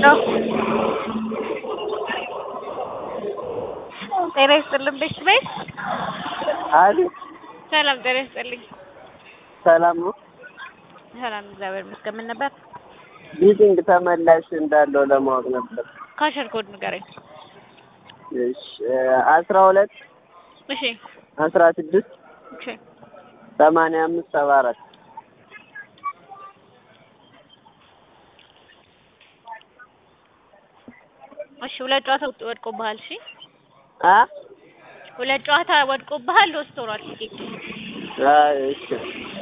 ነው። ጤና ይስጥልን ቤት ቤት አቤት ሰላም ጤና ይስጥልኝ። ሰላም ነው። ሰላም እግዚአብሔር ይመስገን። ምን ነበር? ቢቲንግ ተመላሽ እንዳለው ለማወቅ ነበር። ካሸር ኮድ ንገረኝ። እሺ አስራ ሁለት እሺ አስራ ስድስት እሺ ሰማንያ አምስት ሰባ አራት እሺ ሁለት ጨዋታ ወድቆብሃል። እሺ አ ሁለት ጨዋታ ወድቆብሃል። ሎስት ሆኗል። አይ እሺ